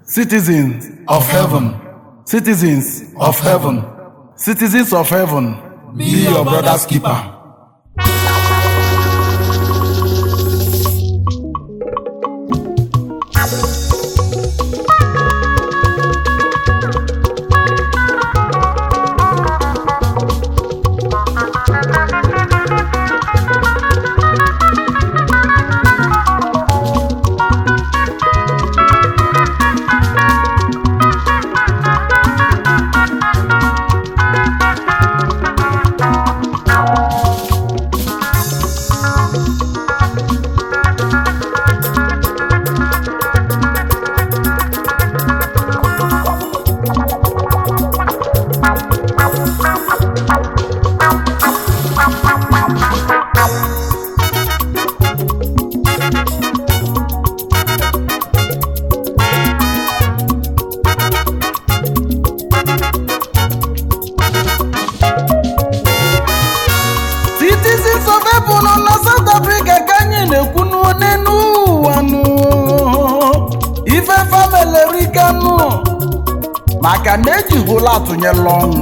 citizens of heaven, citizens of heaven, citizens of heaven, be your brother's keeper. citizens of heaven nọ na south africa ka anyị na-ekwu n'elu ụwa nụ ife famelerika nụ maka na ejihụla atụnyela ọnwụ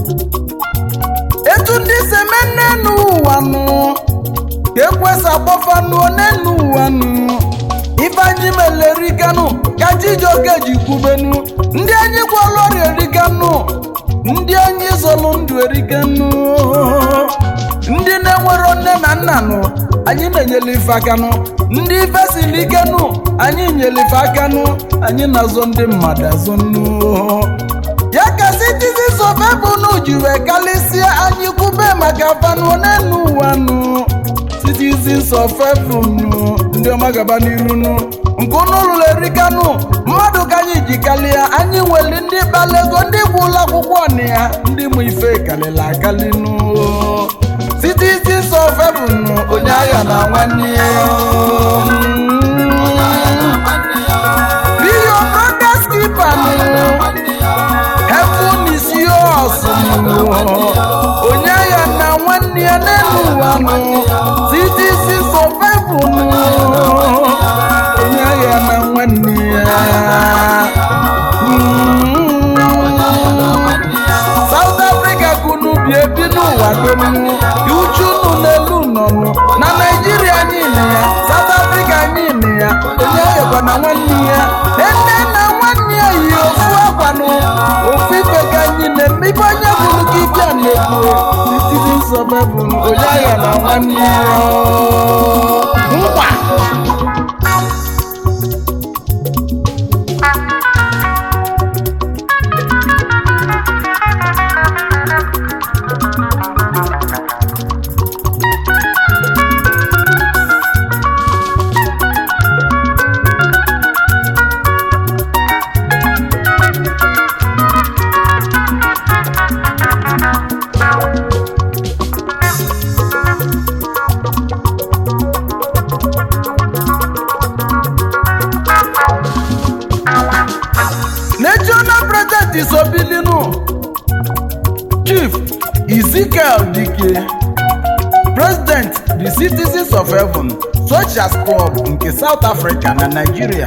etu ndị si eme n'elu ụwa nụ ka ekwesị agbafa nụọ n'elu ụwa nụ ife anyị melerikanụ ka chijioke ji kwubenu ndị anyị gwọrọ ọrịa erikanụ ndị anyị zọlụ ndụ erikanụ ndị na-enwero nne na nna nụ anyị na-enyere ife aka nụ ndị ife siri ike nụ anyị nyere ife aka nụ anyị na-azọ ndị mmadụ azọ nụ ya ka citizens of heaven ji wee kalịsịa anyị kwube maka fanụ n'elu ụwa nụ citizens of heaven nụ ndị ọma gaba n'iru nụ nke unu lụrụ erika nụ mmadụ ka anyị ji kalịa anyị nwere ndị kpalego ndị gwụla akwụkwọ na ya ndị mụ ife kalịla akali nụ citizens of heaven nụ onye agha na nwanne ya be your brother's keeper nụ heaven is yours nụ onye agha na nwanne ya n'elu ụwa nụ citizens of heaven nụ onye agha na nwanne ya South Africa kunu bi ebi n'ụwa dum uchu unu n'elu nọnụ na Naijiria niile ya South Africa niile ya onye aghakwa na nwanne ya ene na nwanne ya yi ofu akwanụ ofu ife ka anyị na-eme ife onye bụrụ ka ike a na-ekwu titiri nsogbe bụ onye agha na nwanne ya nkwa national president isobilinu chief ezekiel dike president the citizens of heaven soldiers club nke south africa na nigeria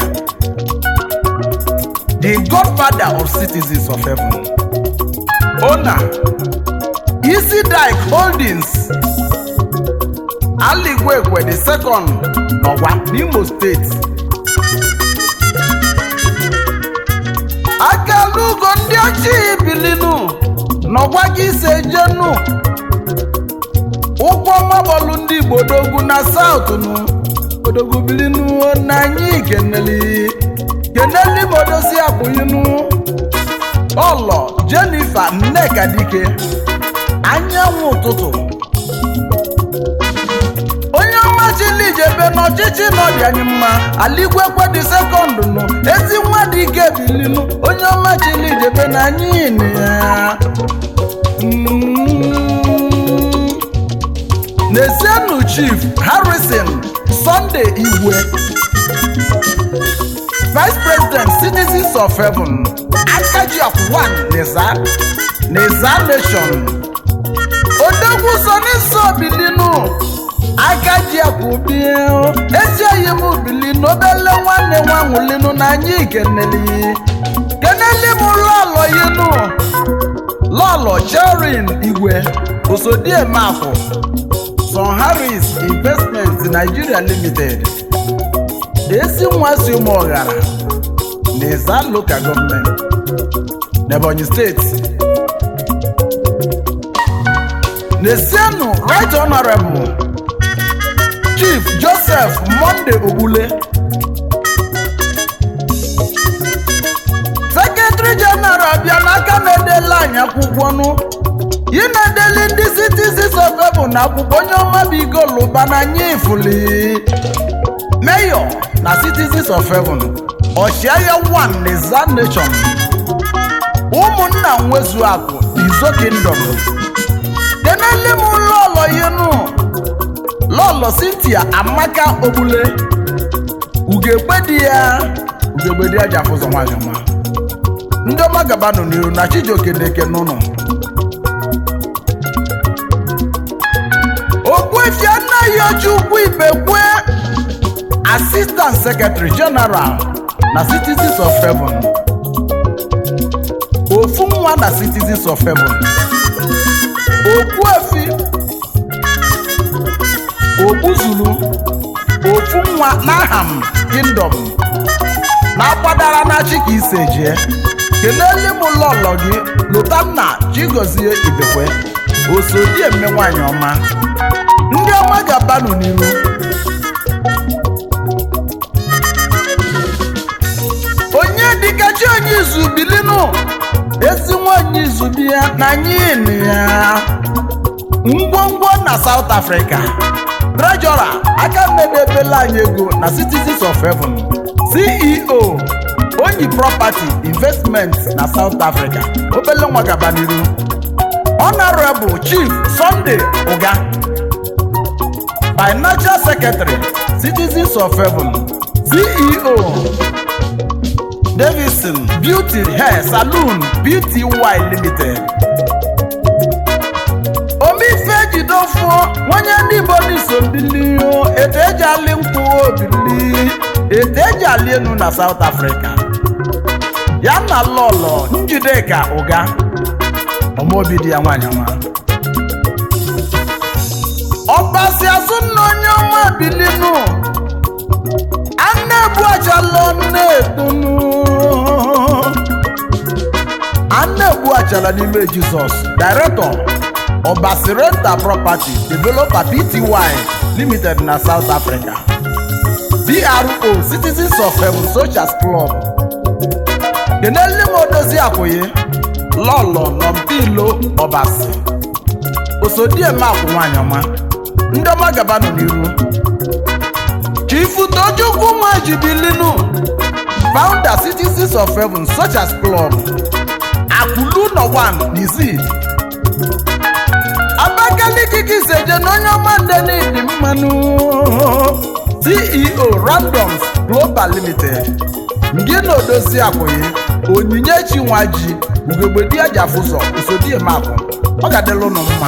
the godfather of citizens of heaven owner easy dike holdings aligwegwe the second n'ọwa n'imo steeti akalugo ndị ochie bilinu n'ọgwa gị ise jenu ụkwụ mabọlụ ndị igbo dogwu na saut nu odogwu bilinu na anyị keneli keneli modosi abụghinu ọlọ jenifa nneka dike anyanwụ ụtụtụ onye ọma chilijebe n'ọchịchị n'ọbịa anyị mma aligwekwe dị sekọndụ nụ ezi nwa dị ike bilinu onye ọma chilijebe na anyị nị ya Mm. Nezienu chief harrison sunday igwe vice president citizens of heaven akaji of one neza neza nation odogwu soniso bilinu aka ji akwụbie ezi oyi m bili n'obele nwanne nwa nwụlinu na anyị keneli keneli m lọlọ yinu lọlọ cherin igwe osodiemafụ son harris investment nigeria limited ezi nwa si ụmụ ọghara na Izan local government n'ebonyi steeti Nesienu Right Honorable Chief Joseph Monday Ogbule Secretary General bịa n'aka na-edela anyị akwụkwọ nụ ị na-edeli ndị citizens of Heaven na akwụkwọ onye ọma bụ igoluba na anyị ifuli Mayor na citizens of Heaven ọchịagha one na Izan Nation ụmụnna nwezu akụ Izo Kingdom kenele m lọlọ yenu lọlọ Cynthia Amaka Ogbule ugegbe di ya ugegbe di ya ji afụzọ nwanyị ọma ndị ọma gaba nọ n'iru na Chijioke na-eke n'ụlọ Ogbuefi anaghị oji ukwu ibekwe Assistant Secretary General na Citizens of Heaven ofu nwa na Citizens of Heaven Ogbuefi Ogbuzulu ofu nwa n'Aham Kingdom na-akwadara na chi ka ise jee kelele m lọlọ gị Lotanna Chigozie Ibekwe osodieme nwanyị ọma ndị ọma ga-abanụ n'iru onye dịka chi onye izu bilinu ezi nwanyị izu bi ya na anyị nụ ya ngwongwo na South Africa Treasurer aka mmedebela anyị ego na Citizens of Heaven CEO Onyi Property Investment na South Africa obele nwa gaba n'iru Honorable Chief Sunday Uga Financial Secretary Citizens of Heaven CEO Davidson Beauty Hair Saloon Beauty Y Limited omife jidofuo nwanye ndị Igbo n'iso mbili etu eji alị nkwụ obili etu eji alị enu na South Africa ya na lọlọ Njideka Ụga ọmaobi di ya nwanyị ọma ọbasi azụ nna onye ọma bilinu ana-ebu achala na-etonu ana-ebu achala n'ime Jizọs Director ọbasi renta property developer Pty limited na South Africa PRO Citizens of Heaven Socials Club kenele m odozi akwụye lọlọ nọmpilo ọbasi osodieme akwụ nwanyị ọma ndị ọma gaba nọ n'iru chifu tochukwu nwajibilinu founder citizens of heaven Socials Club akwụlu nọ 1 n'izi abakaliki kiseje na onye ọma ndenidi mmanụ ceo randoms global limited ngị na odozi akwụghị onyinyechi nwa ji ugegbe di ya ji afụzọ usodiemakụ ọ ga-adịla ụnụ mma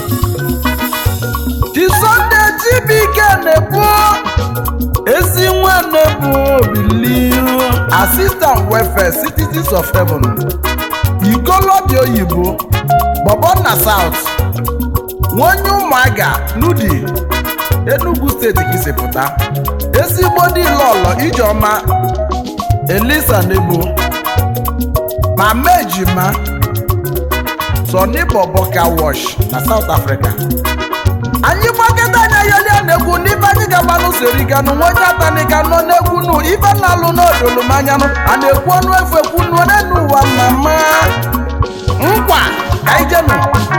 chisonde chibike na-ebu ezi nwa na-ebu obili assistant welfare citizens of heaven ikolobia oyibo bọbọ na south nwonye ụmụaga nudi enugu steeti ka isi pụta ezigbo dị lọlọ ijeọma elisa nebo ma mejima sọni bọbọ ka wash na south africa anyị gbakọta anya yolia na-egwu n'ibe anyị gaba n'usorikanụ nwa onye atanika nọ n'egwu nụ ibe na-alụ n'odolumanyanụ a na-ekwu ọnụ efu ekwu nụ n'enu ụwa mama nkwa ka anyị jenụ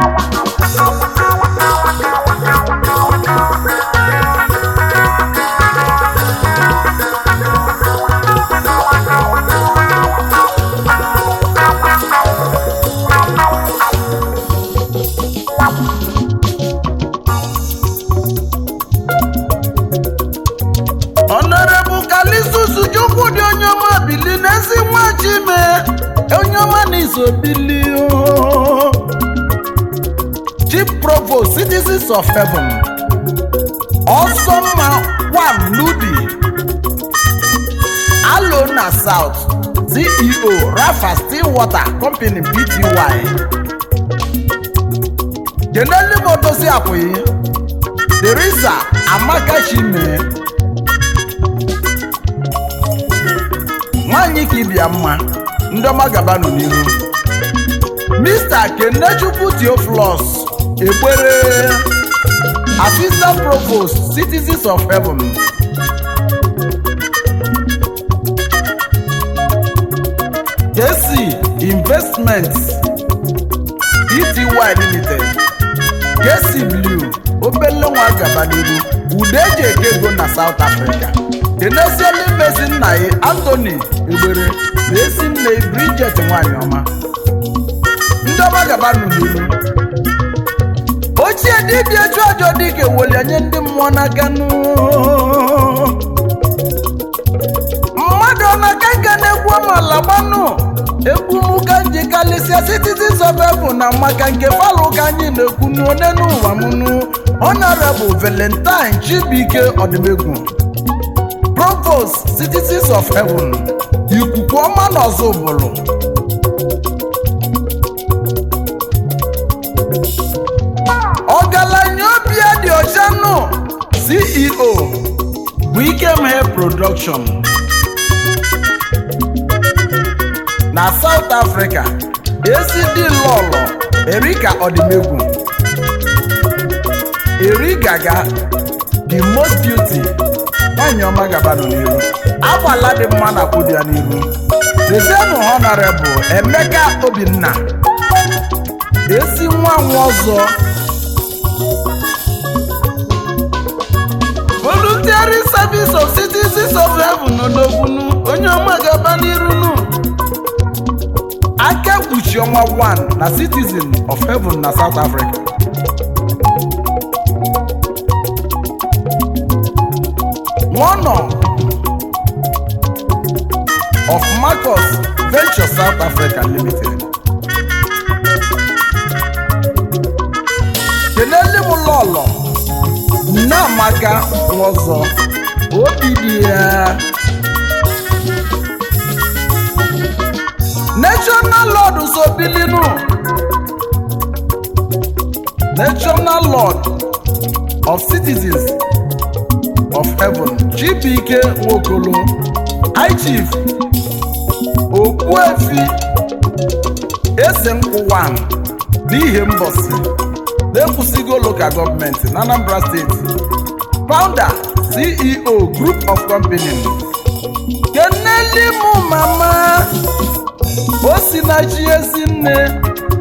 Honorable Kalisus Chukwu dị onye ọma bili n'ezi nwa Chime onye ọma na iso bili o. Chief Provost Citizens of Heaven ọsọmma one nudi alo na south ceo rafa stillwater company pty keneli motosi apụghị teresa amaka chime nwanyị ka ịbịa mma ndị ọma gabanụ n'ihu mr kenechukwu theophilus egbere assistant provost citizens of heaven jc investments pty limited jc blue obele nwa gaba n'iru ude eji eke ego na south africa kenesiela imesi nna ya anthony egbere na esi nne ya bridget nwanyị ọma ndị ọma gaba nụ n'iru ochie dibịa chụ ajọ dike welie nye ndị mmụọ n'aka nụ mmadụ ọ na-aka nka na-egwu amala gbanụ egwu m ka nji kalịsịa citizens of heaven na maka nke palụ ka anyị na-ekwu n'one n'ụwa m nụ honorable valentine chibuike ọdịmegwu provost citizens of heaven ikuku ọma na ọzọ ụbụlụ ọgaranya obi ya dị ọcha nụ ceo bụ ikem hair production na south africa acd lọlọ erika ọdịmegwu eri gaga the most beauty nwanyị ọma gabanụ n'iru agbala dị mma na kwụdị ya n'iru dezenụ honorable emeka obinna esi nwa nwa ọzọ voluntary service of citizens of heaven n'odogbunu onye ọma gaba n'irunu aka kpuchi ọnwa 1 na citizen of heaven na south africa one of marcus venture south africa limited kelele m lọlọ nneamaka nwọzọ obi dị ya national lord sobilinu national lord of citizens of heaven chibike nwokolo high chief okpuefi eze nkwụwa n'ihe mbọsị na-ekwusigo local gọọmenti na anambra steeti founder ceo group of company keneli mụ mama o si na chi ezi nne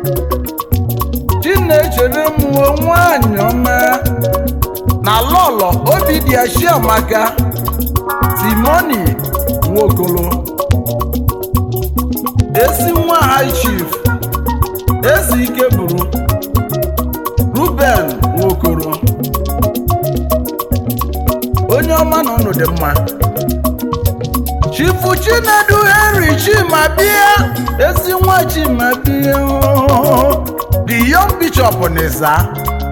chinechere m nwanyị ọma na lọlọ obi dị ashiamaka timoni nwokolo ezi nwa high chief ezi ike bụrụ ruben nwokoro onye ọma na ụnụ dị mma chifu chinedu henry chimabia ezi nwa chimabia the young bishop n'iza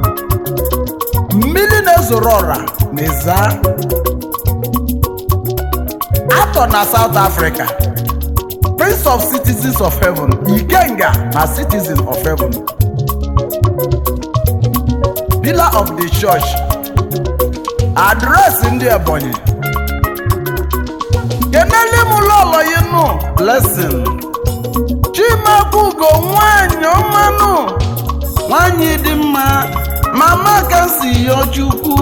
mmiri na-ezoro ọra n'iza atọ na south africa prince of citizens of heaven ikenga na citizen of heaven pillar of the church adreesị ndị ebonyi kenele m lọlọ yinu blessing chimabugo nwanyị ọmanụ nwanyị dị mma mama ka si yọ chukwu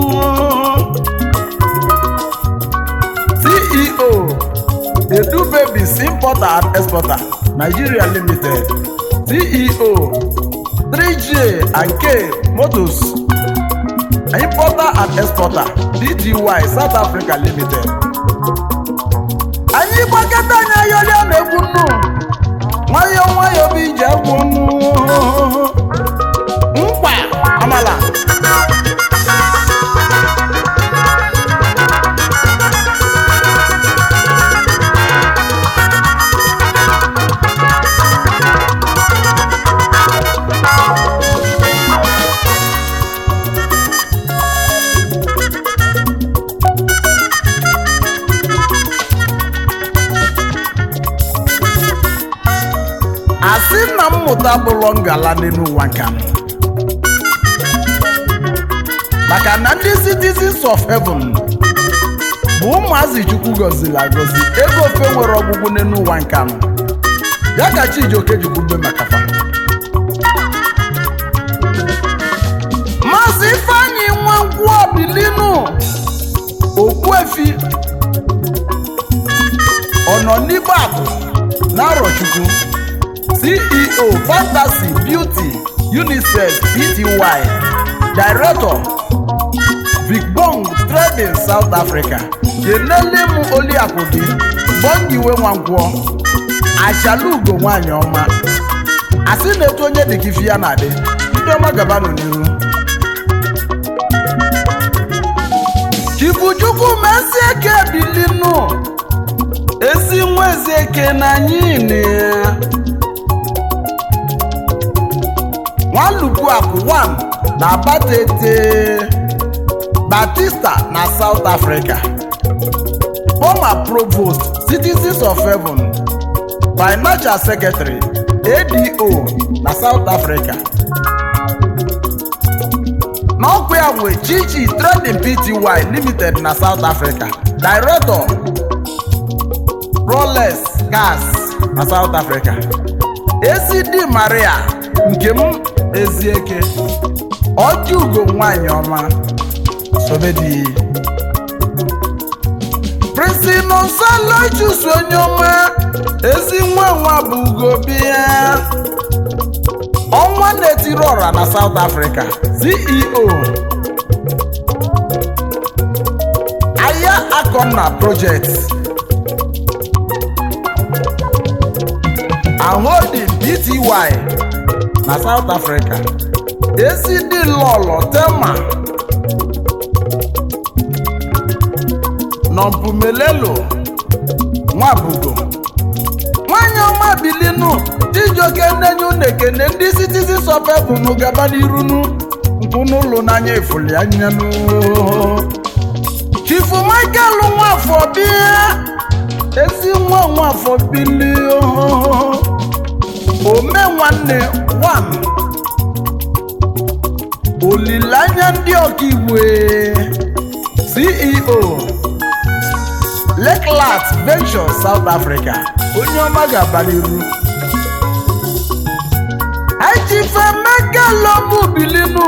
ceo edu babies importer and exporter nigeria limited ceo 3j and k motors importer and exporter dgy south africa limited anyị gbakọta anyị ayọrịa na-egwu nnu nwayọọ nwayọọ bụ ije egwu nnu mkpa amala asị na mmụta bụlọ ngala n'elu ụwa nka m maka na ndị citizens of heaven bụ ụmụazị chukwu gọziri agọzi ego ofe nwere ọgwụgwụ n'elu ụwa nka m ya ka chijioke jikwube maka fa maazị ifeanyị nwankwụ obilinu okwuefi ọnọ n'igbe akụ na arọchukwu ceo fantasy beauty unicef pty director big bong trading south africa kenele m oliakụ gị bongiwe nwankwọ achalugo nwanyị ọma asị na etu onye dị ka ifi ya na-adị ndị ọma gabanụ n'ihu chibuchukwu mesieke bilinu ezi nwa ezieke na anyị na ya nwalupu akụ 1 na batete batista na south africa former provost citizens of heaven financial secretary ado na south africa n'ọkwa ya nwe chichi trading pty limited na south africa director rolex gas na south africa acd maria nke m ezieke ọjị ugo nwanyị ọma sobedi prince nonsalo chusu onye ọma ezi nwa nwa bụ ugo bịa ọnwa na-etiri ọra na south africa ceo aya akọna projects aholding bty na south africa acd lọlọ tema nọmpumelelo nwabugo nwanyị ọma bilinu chijioke nnenye unu ekene ndị citizens of heaven gaba n'irunu nkwụnụlụ n'anya efuli anyanụ chifu michael nwafọ bịa ezi nwa nwafọ bili ome nwanne wan olileanya ndị ọkaigwe ceo Lakeland Venture South Africa onye ọma ga-aba n'iru Ejifemeka Lobu Bilinu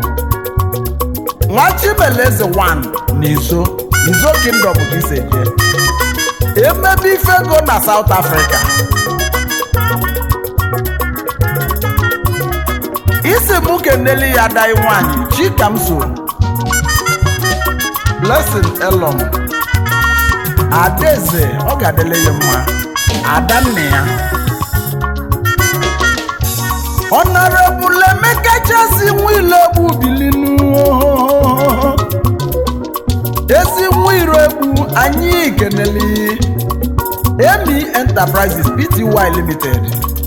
nwa Chimeleze 1 n'izo Izo Kingdom ka isi eje emebe ifego na South Africa isi mụ keneli ya dai nwanyị Chikamso Blessing Elom adaeze ọ ga-adịle ya mma adanne ya ọnọrebụl emeka chasi nwile egbu bilinu ezi nwa egbu anyị keneli emi enterprises pty limited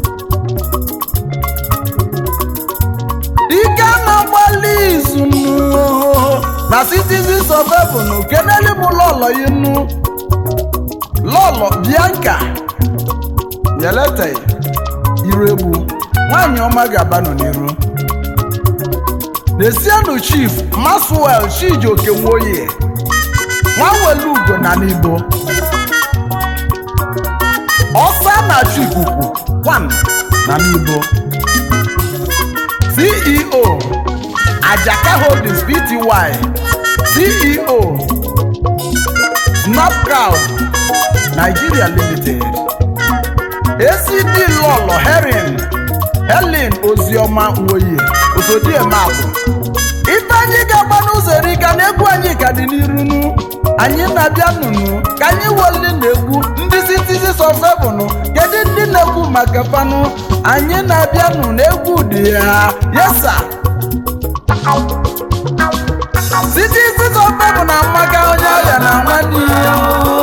dike na-agbalị izu na citizens of heaven keneli m lọlọ ya nu lọlọ bianca yelete iregbu nwanyị ọma ga-abanụ n'iru nesienu chief maswel chijioke nwoye nwanwelu ugo na n'igbo ọsa na chikuku 1 na n'igbo ceo ajaka holdings pty ceo snapcrowd nigeria limited acd lọlọ herin helen oziọma nwoye osodiemapụ ife anyị ga-agba n'ụzọ erika na egwu anyị ka dị n'irunu anyị na-abịa nụnụ ka anyị weli na-egwu ndị citizens of heaven kedu ndị na-egwu maka fanụ anyị na-abịa nụ na egwu dị ya yesa citizens of heaven na amaka onye ọrịa na nwanne ya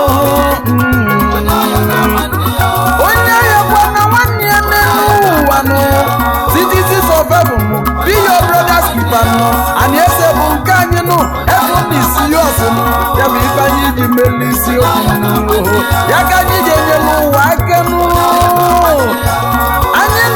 onye ya gwana nwanne ya n'elu ụwa nụ citizens of heaven nụ be your brothers keeper nụ anyị ese bụ nke anyị nụ ebe na isi ya ọsị nụ ya bụ ife anyị ji melu isi okwu nụ ya ka anyị ji enyelu ụwa aka nụ anyị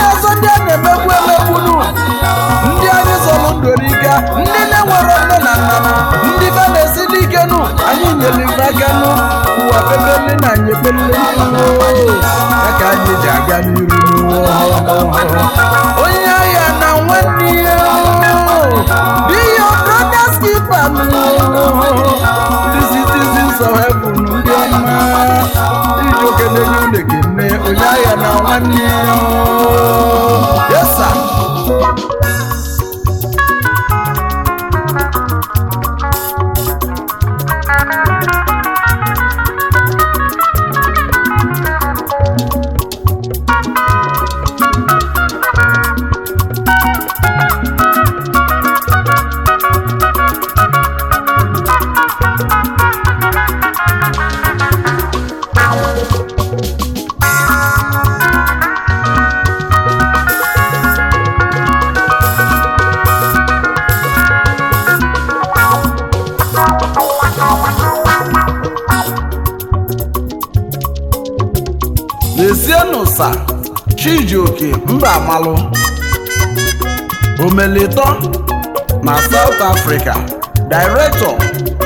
ụwa pepele na anyị epele ya ka anyị ji aga n'iru onye agha na nwanne ya be your brother's keeper the citizens of heaven ndị ọma iji oke na-enye unu ekene onye agha na nwanne ya yes sir lezienụ sa chijioke mba amalụ omelitọ na south africa director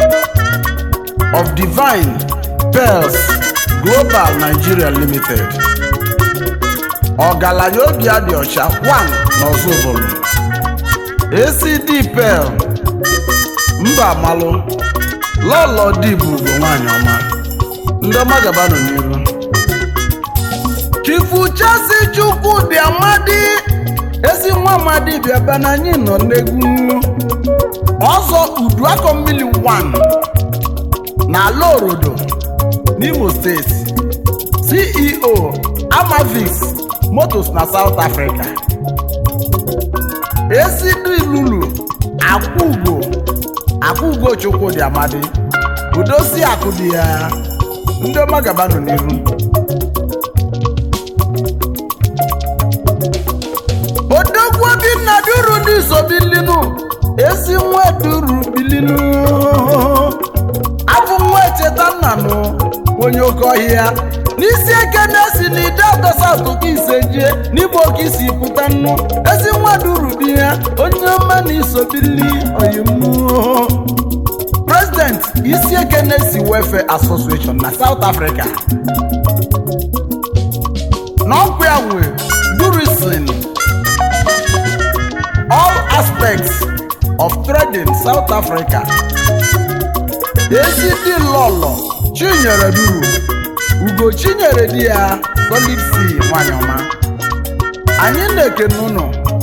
of divine pearls global nigeria limited ọgaranya obi adị ọcha 1 n'ọzọbụlụ acd pearl mba amalụ lọlọ dibụ bụ nwanyị ọma ndị ọma gabanụ n'iru chifu chasi chukwu dị amadi ezi nwa amadi bịaba na anyị nọ n'egwu ọzọ uduakọ mmiri 1 na ala orodo n'imo steeti ceo amavix motos na south africa esidilulu akwụugo akwụugo chukwu dị amadi udosi akụ dị ya ndị ọma gabanụ n'iru odogwu obinna duru ndị so bilinu ezi nwa duru bilinu abụ nwa echeta nnanụ onye oke ọhịa n'isi eke na-esi n'ide atọsatụ ka ise jie n'igbo ka isi pụta nnu ezi nwa duru bi ya onye ọma na iso bili oyimu president isi eke na-esi welfare association na south africa n'ọkwa ya nwe durisin all aspects of trading South Africa. Ezidi lọlọ Chinyere duru Ugo Chinyere di ya Solid C nwanyị ọma. Anyị na-ekene ụnụ.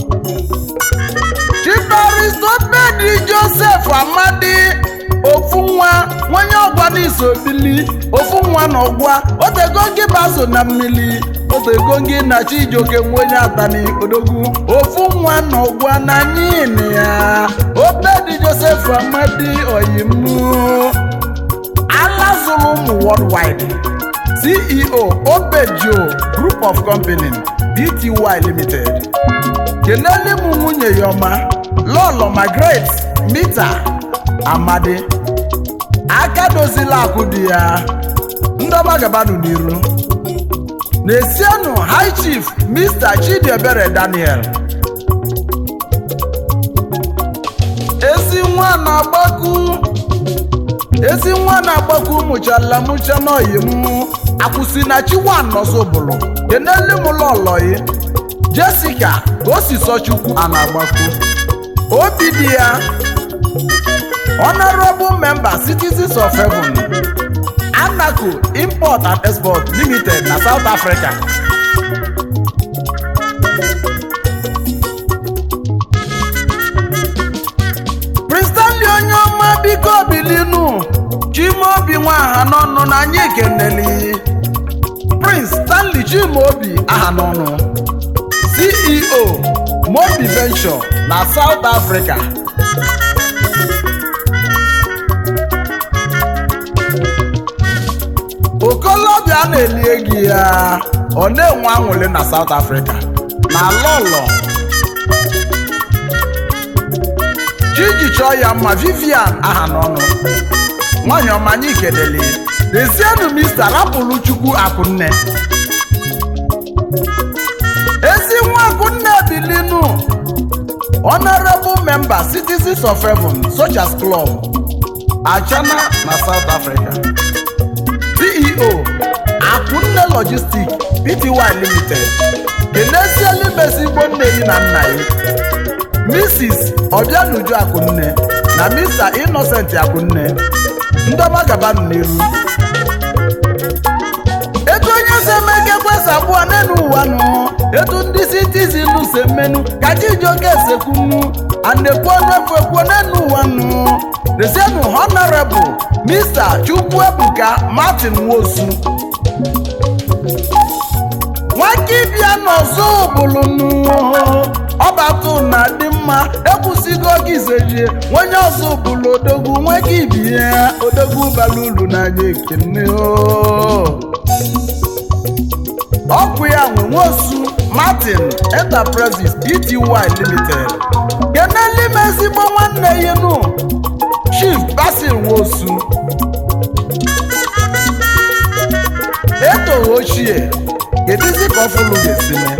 Chibaristopedi Joseph Amadi ofu nwa nwanye ọgwa n'iso bili ofu nwa na ọgwa otego gị baso na mmiri otego gị na chijioke nwenye atani odogwu ofu nwa na ọgwa na nyini ya obedi joseph amadi oyimu alazụrụ ụmụ worldwide ceo obejo group of company bty limited kelele m nwunye ya ọma lọlọ margaret mita amadi aka dozila akụ dị ya ndọba gabanụ n'iru na-esienụ high chief mr chidiebere daniel ezi nwa na-agbaku ezi nwa na-agbaku mụchala mụcha n'oyi m akwụsị na chiwan nọzọbụlụ kenele m lọlọyi jessica ka o si sọ chukwu a na-agbaku obi dị ya honorable member citizens of heaven anaco import and export limited na south africa prince stanley onye ọma biko bilinu chimaobi nwaha n'ọnụ na anyị keneli prince stanley chimaobi aha n'ọnụ ceo mobi venture na south africa okolobịa na-elie gị ya ọ na-enwe anwụlị na South Africa na lọlọ chiji chọọ ya mma Vivian aha n'ọnụ nwanyị ọma anyị kelele dezienụ mista rapụrụ chukwu akụnne ezi nwa akụnne bilinu honorable member citizens of heaven Sochas Club Achana na South Africa ceo akunne logistic pty limited kenesieli mesigbo nne yi na nna ya mrs obianuju akunne na mr innocent akunne ndọma gabanụ n'iru etu onye si eme ka ekwesị abụọ n'elu ụwa nụ etu ndị citizin si emenu ka chijioke esekwunu anekwu ọnụ efu ekwu n'elu ụwa nụ resenu honorable mr chukwuebuka martin nwosu nwakibia n'ọzọ bụlụnụ ọbatụ na dị mma ekwusigo oge izejie onye ọzọ bụlụ odogwu nweke ibie odogwu bara uru n'anya ekene o. ọkụ ya nwe nwosu martin enterprises pty limited kenelime ezigbo nwanne ya nụ chief basil nwosu etoghị ochie kedụzi ka ọfụlụ ga-esi mee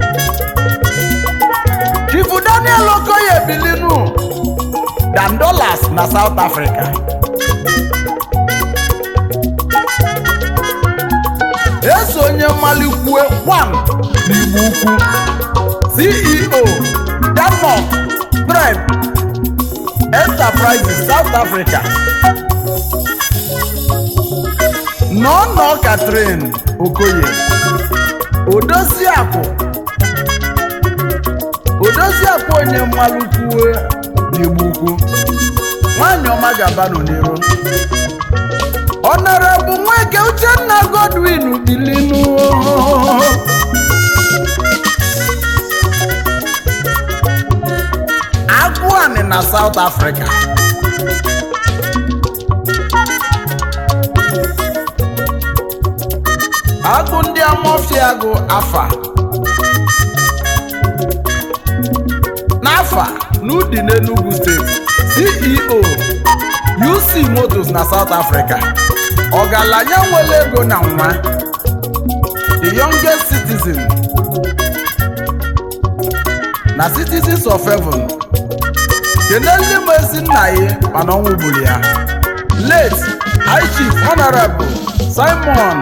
chief daniel okoye bilinu dan dollars na south africa eso onye mmalikwue one n'igbo ukwu ceo denmark tribe enterprises south africa nọnọ katrin okoye odoziakụ odoziakụ onye mmalụkwue n'igbo ukwu nwanyị ọma gabanụ n'iru ọnọrọbụ nweke uchenna godwin bilinu agụanị na south africa agụ ndị amọfiagụ afa n'afa n'udi n'enugu steeti ceo uc motors na south africa ọgaranya nwere ego na nwa the youngest citizen na citizens of heaven kenelu m ezi nna ya mana ọnwụ gburu ya late high chief honorable simon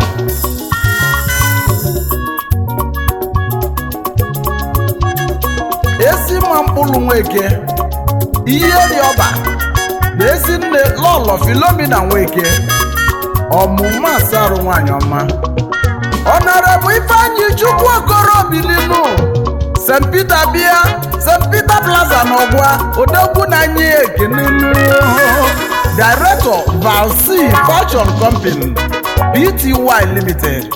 esi mma mkpụrụ nweke ihe dị ọba na ezi nne lọlọ filomina nweke ọmụma asarụ nwanyị ọma ọnọrọbụ ifeanyị chukwu okoro bilinu st peter bia st peter plaza n'ọgwa odogwu na anyị ekenenu director valc fashion company pty limited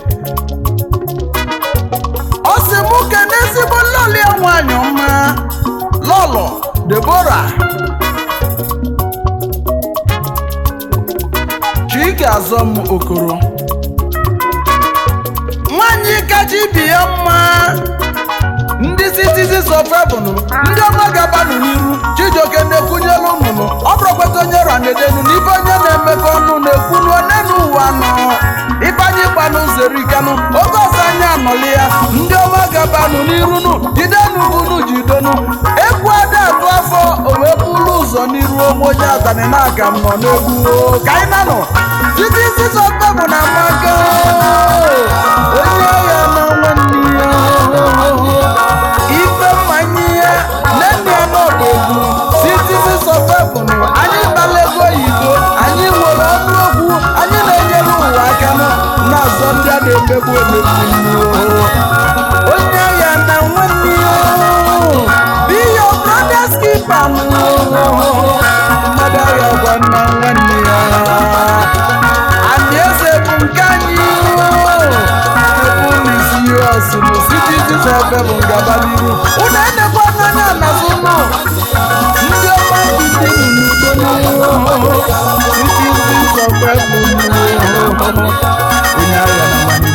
ọ sị mụ kene ezigbo lọlị ya nwanyị ọma lọlọ debora chike azọm okoro nwanyị kacha ibi ya mma ndị citizens of heaven ndị ọma gabanụ n'iru chijioke na-ekwunyelu nnụnụ ọ bụrụkwata onye ranedenu na ife onye na-emekọ ọnụ na-ekwunu onye n'ụwa nọ ifeanyị gbanụ zerikanụ oge ọzọ anyị anọli ya ndị ọma gabanụ n'irunu jidenu unu jidenu egwu ada atụ afọ o wee bụrụ ụzọ n'iru onwe onye atani na-aga m nọ n'egwu o. ka anyị nanụ citizens of heaven na amaka onye agha na nwanne ya ife mmanya ya nne ya n'ọdụ egwu citizens of heaven anyị gbala ego oyibo anyị nwere ọnụ okwu anyị na-enyere ụwa aka na-azọ ndị a na-emegbu emegbu onye ya na nwanne ya be your brother's keeper mmadụ agha gwa na nwanne ya anyị eze bụ nke anyị ebu n'isi ọsụ na citizens of heaven gaba n'iru ụnụ enekwa n'anya n'azụ nọ ndị ọma ndị n'udo n'ihu citizens of heaven onye agha na nwanne